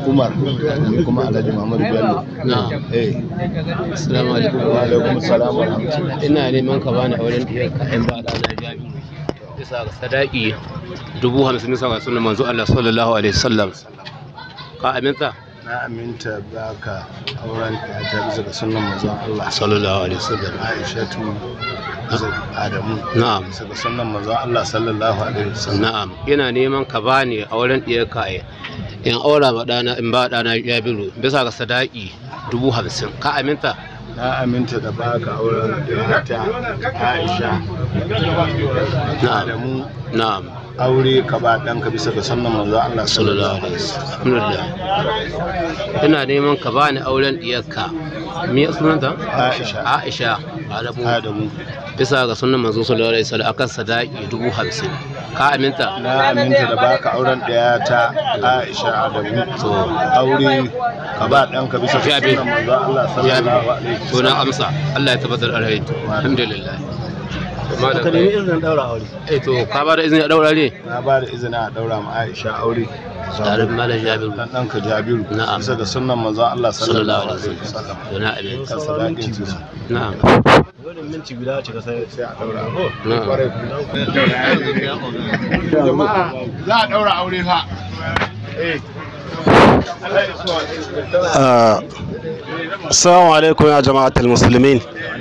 umar ni kuma alhaji muhammadu bello na eh assalamu alaikum wa alaikum salam wa rahmatullahi ina neman ka bani auren diyar ka in ba ɗana jami bisa ga sadaki dubu hamsin bisa ga sunan manzo Allah sallallahu alaihi wasallam ka aminta na aminta baka auren ta bisa ga sunan manzon Allah sallallahu alaihi wasallam Aishatu Adamu na'am bisa ga sunan manzon Allah sallallahu alaihi wasallam na'am ina neman ka bani auren diyar ka in aura ma ɗana in ba ɗana jabiru bisa ga sadaki dubu hamsin ka aminta na aminta da baka auren ta Aisha Adamu na'am aure ka ba ɗanka bisa ga sunan manzon Allah sallallahu alaihi wasallam alhamdulillah ina neman ka bani auren diyarka me sunanta Aisha Aisha Adamu Adamu bisa ga sunan manzo sallallahu alaihi wasallam akan sadaki dubu hamsin ka aminta na aminta da baka auren ɗaya ta Aisha Adamu to aure ka ba ɗanka bisa ga Jabi. sunan manzon Allah sallallahu alaihi to na amsa Allah ya tabbatar alheri alhamdulillah ka nemi izinin daura aure eh to ka ba da izini a daura ne na ba da izini a daura ma Aisha aure tare da malam Jabiru dan ɗanka Jabiru Na'am. bisa ga sunnan manzon Allah sallallahu sallallahu alaihi alaihi wasallam wasallam to na aminta kan sadakin su na'am wannan minti guda ce ka sai sai a daura na'am jama'a za a daura aure fa eh Assalamu alaikum ya jama'atul muslimin.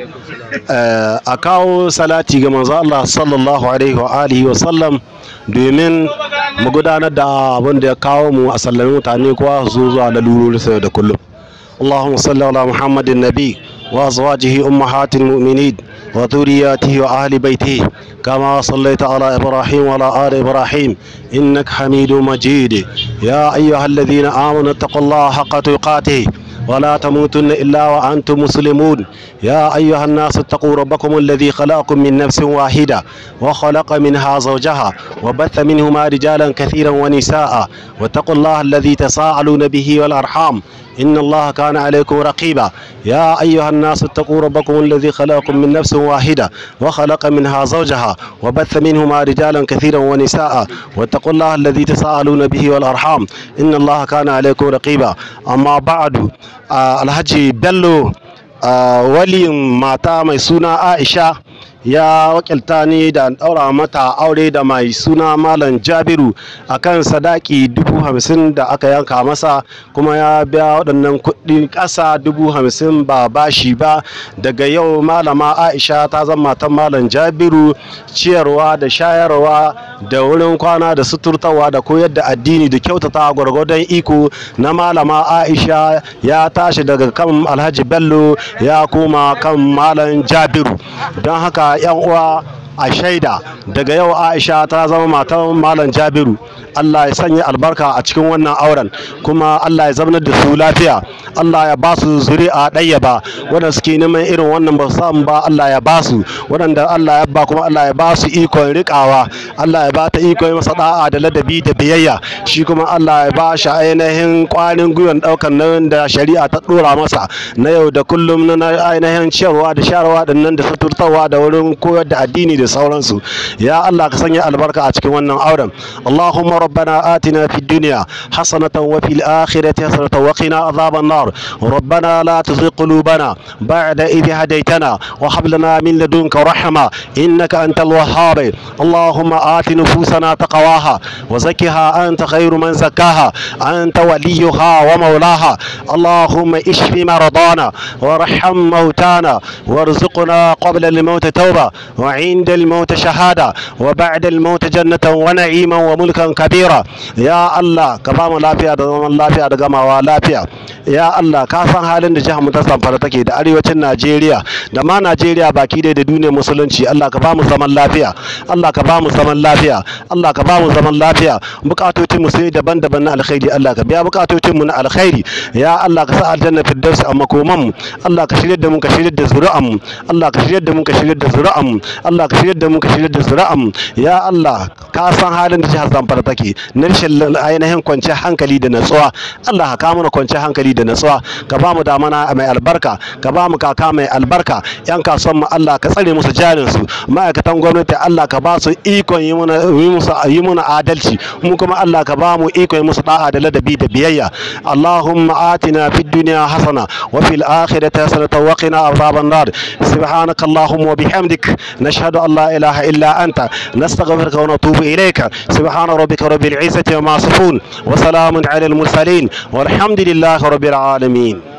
Eh, A kawo salati ga manzo Allah sallallahu alaihi wa alihi wa sallam domin mu gudanar da abin da ya kawo mu a sallami mutane kowa su zo zuwa lalurori sai da kullum. اللهم صل على محمد النبي وأزواجه أمهات المؤمنين وذرياته وأهل بيته كما صليت على إبراهيم وعلى آل إبراهيم إنك حميد مجيد يا أيها الذين آمنوا اتقوا الله حق تقاته ولا تموتن إلا وأنتم مسلمون يا أيها الناس اتقوا ربكم الذي خلقكم من نفس واحدة وخلق منها زوجها وبث منهما رجالا كثيرا ونساء واتقوا الله الذي تساءلون به والأرحام إن الله كان عليكم رقيبا يا أيها الناس اتقوا ربكم الذي خلقكم من نفس واحدة وخلق منها زوجها وبث منهما رجالا كثيرا ونساء واتقوا الله الذي تساءلون به والأرحام إن الله كان عليكم رقيبا أما بعد آه الحجي بلو آه ولي ماتا ميسونا عائشة ya wakilta ni da daura mata aure da mai suna malam jabiru akan sadaki dubu hamsin da aka yanka masa kuma ya biya waɗannan kuɗi ƙasa dubu hamsin ba bashi ba daga yau malama aisha ta zama matan malam jabiru ciyarwa da shayarwa da wurin kwana da suturtawa da koyar da addini da kyautata gwargwadon iko na malama aisha ya tashi daga kan alhaji bello ya koma kan malam jabiru don haka yan uwa a shaida daga yau aisha ta zama matan malam jabiru allah ya sanya albarka a cikin wannan auren kuma allah ya zamanar da su lafiya allah ya ba su zuri'a ɗaya ba wanda suke neman irin wannan ba su samu ba allah ya ba su waɗanda allah ya ba kuma allah ya ba su ikon riƙawa allah ya ba ta ikon masa da'a da ladabi da biyayya shi kuma allah ya ba shi ainihin kwanin gwiwan ɗaukar nan da shari'a ta ɗora masa na yau da kullum na ainihin ciyarwa da sharwa da nan da suturtawa da wurin koyar da addini da sauransu ya Allah ka sanya albarka a cikin wannan auren Allahumma rabbana atina fid dunya hasanatan wa fil akhirati hasanatan wa qina adhaban nar rabbana la tuzigh qulubana ba'da idh hadaytana wa hab lana min ladunka rahma innaka antal wahhab Allahumma ati nufusana taqwaha wa zakkiha anta khayru man zakkaha anta waliyuha wa mawlaha اللهم اشف مرضانا وارحم موتانا وارزقنا قبل الموت توبة وعند الموت شهادة وبعد الموت جنة ونعيما وملكا كبيرا يا الله كبام لافيا دزمان لافيا دغما لافيا ya Allah ka san halin da jihar mu ta Zamfara take da arewacin Najeriya da ma Najeriya baki ɗaya da duniyar musulunci Allah ka ba mu zaman lafiya Allah ka ba mu zaman lafiya Allah ka ba mu zaman lafiya bukatocin mu sai daban-daban na alkhairi Allah ka biya bukatocin mu na alkhairi ya Allah ka sa aljanna firdausi a makoman mu Allah ka shirye da mu ka shirye da zuri'an mu Allah ka shirye da mu ka shirye da zuri'an mu Allah ka shirye da mu ka shirye da zuri'an mu ya Allah ka san halin da jihar Zamfara take ake na rashin ainihin kwanciyar hankali da natsuwa Allah ka kawo mana kwanciyar hankali da natsuwa ka ba mu damana mai albarka ka ba mu kaka mai albarka yan kasuwan mu Allah ka tsare musu jarin su ma'aikatan gwamnati Allah ka ba su ikon yi mana yi musu yi mana adalci mu kuma Allah ka ba mu ikon yi musu da'a da ladabi da biyayya Allahumma atina fid dunya hasana wa fil akhirati hasanatan wa qina adhaban nar subhanaka Allahumma wa bihamdik nashhadu an la ilaha illa anta nastaghfiruka wa natubu ilayka subhana rabbika rabbil izzati wa ma yasifun wa salamun ala al mursalin والحمد لله رب العالمين